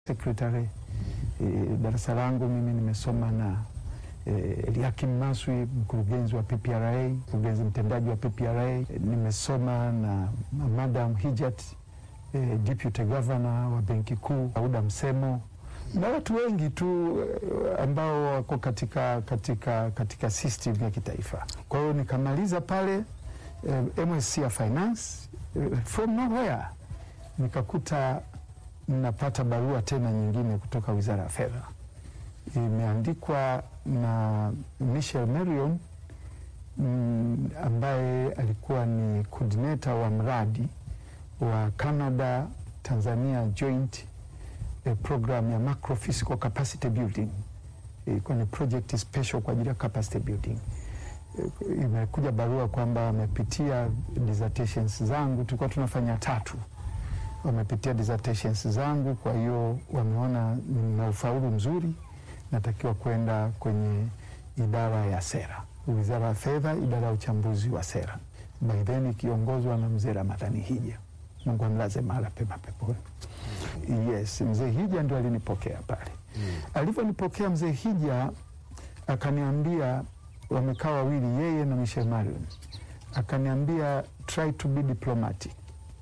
secretary e, darasa langu mimi nimesoma na e, Eliakim Maswi mkurugenzi wa PPRA, mkurugenzi mtendaji wa PPRA. E, nimesoma na Madam Hijat e, deputy governor wa benki kuu, Auda Msemo na watu wengi tu eh, ambao wako katika, katika, katika system ya kitaifa. Kwa hiyo nikamaliza pale eh, MSc ya finance eh, from nowhere nikakuta napata barua tena nyingine kutoka Wizara ya Fedha, imeandikwa na Michel Marion mm, ambaye alikuwa ni coordinator wa mradi wa Canada Tanzania joint eh, program ya macro fiscal capacity building. Ilikuwa ni project special kwa ajili ya capacity building. Eh, Imekuja barua kwamba wamepitia dissertations zangu, tulikuwa tunafanya tatu wamepitia dissertations zangu, kwa hiyo wameona nina ufaulu mzuri, natakiwa kwenda kwenye idara ya sera, Wizara ya Fedha, idara ya uchambuzi wa sera, by then ikiongozwa na mzee Ramadhani Hija, Mungu amlaze mahala pema peponi. Yes, mzee Hija ndo alinipokea pale. Alivyonipokea mzee Hija akaniambia, wamekaa wawili, yeye na Michel Marion, akaniambia try to be diplomatic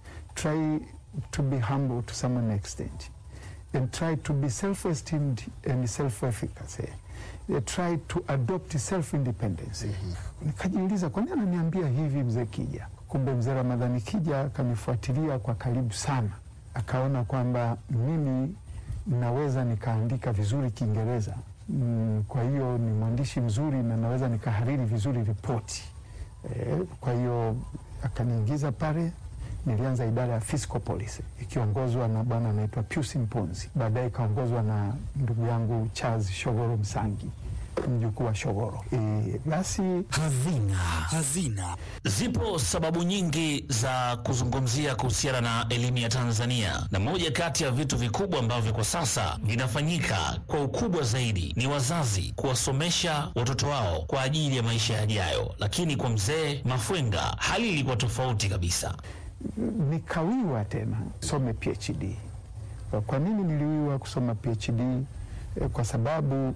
try to be humble to some extent and try to be self-esteemed and self-efficacy Uh, try to adopt self-independence nikajiuliza kwa nini ananiambia hivi mzee Kija kumbe mzee Ramadhani Kija akanifuatilia kwa karibu sana akaona kwamba mimi naweza nikaandika vizuri Kiingereza mm, kwa hiyo ni mwandishi mzuri na naweza nikahariri vizuri ripoti eh, kwa hiyo akaniingiza pale nilianza idara ya fiscal policy ikiongozwa na bwana anaitwa Pius Mponzi, baadaye ikaongozwa na ndugu yangu Charles Shogoro Msangi, mjukuu wa Shogoro. E, basi Hazina. Hazina. Zipo sababu nyingi za kuzungumzia kuhusiana na elimu ya Tanzania, na moja kati ya vitu vikubwa ambavyo kwa sasa vinafanyika kwa ukubwa zaidi ni wazazi kuwasomesha watoto wao kwa ajili ya maisha yajayo. Lakini kwa mzee Mafwenga hali ilikuwa tofauti kabisa. nikawiwa tena some PhD. Kwa nini niliwiwa kusoma PhD? E, kwa sababu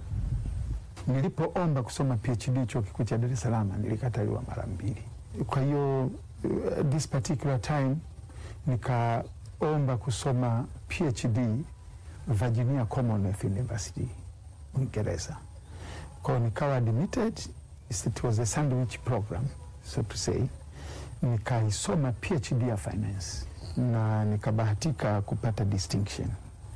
nilipoomba kusoma PhD chuo kikuu cha Dar es Salaam nilikataliwa mara mbili. Kwa hiyo uh, this particular time nikaomba kusoma PhD Virginia Commonwealth University Uingereza. Kwa hiyo nikawa admitted, it was a sandwich program so to say nikaisoma PhD ya finance na nikabahatika kupata distinction.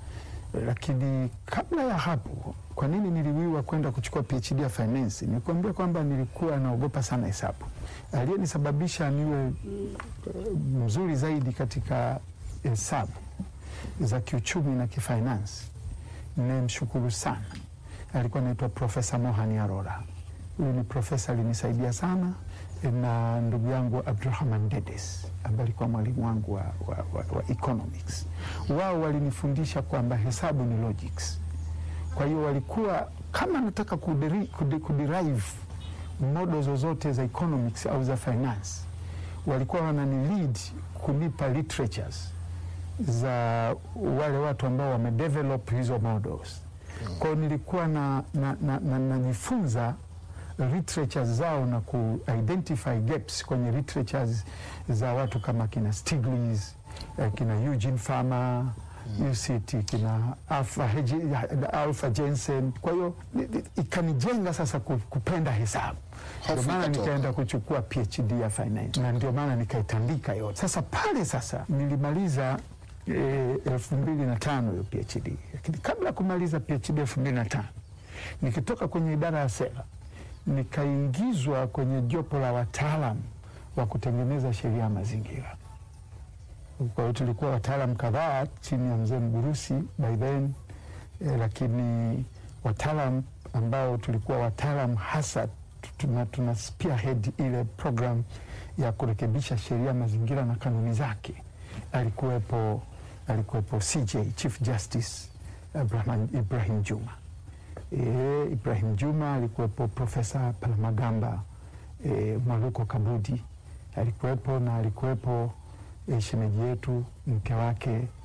Lakini kabla ya hapo, kwa nini niliwiwa kwenda kuchukua PhD ya finance? Nikuambia kwamba nilikuwa naogopa sana hesabu. Aliyenisababisha niwe uh, mzuri zaidi katika hesabu za kiuchumi na kifinance, nimshukuru sana, alikuwa anaitwa Profesa Mohani Arora. Huyu ni profesa alinisaidia sana na ndugu yangu Abdurahman Dedes ambaye alikuwa mwalimu wangu wa, wa, wa, wa economics. Wao walinifundisha kwamba hesabu ni logics. Kwa hiyo walikuwa kama nataka kuderi, kude, kuderive modo zozote za economics au za finance, walikuwa wanani lead kunipa literatures za wale watu ambao wamedevelop hizo models. Kwa hiyo nilikuwa na, na, na, na, najifunza literatures zao na ku-identify gaps kwenye literatures za watu kama kina Stiglitz, eh, kina Eugene Fama mm. UCT kina Alpha, Hege- Alpha Jensen. Kwa hiyo ni- ni- ikanijenga sasa ku- kupenda hesabu, ndio Hofu maana ikatoka. nikaenda kuchukua PhD ya finance na ndio maana nikaitandika yote. Sasa pale sasa nilimaliza eh, elfu mbili na tano hiyo PhD, lakini kabla ya kumaliza PhD elfu mbili na tano nikitoka kwenye idara ya sera nikaingizwa kwenye jopo la wataalam wa kutengeneza sheria ya mazingira. Kwa hiyo tulikuwa wataalam kadhaa chini ya mzee Mgurusi by then eh, lakini wataalam ambao tulikuwa wataalam hasa tuna, tuna spearhead ile program ya kurekebisha sheria ya mazingira na kanuni zake. Alikuwepo, alikuwepo CJ Chief Justice Ibrahim, Ibrahim Juma e, Ibrahim Juma alikuwepo, Profesa Palamagamba e, Mwaluko Kabudi alikuwepo na alikuwepo e, shemeji yetu mke wake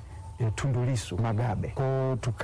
eh, Tundu Lissu Magabe kwao tuka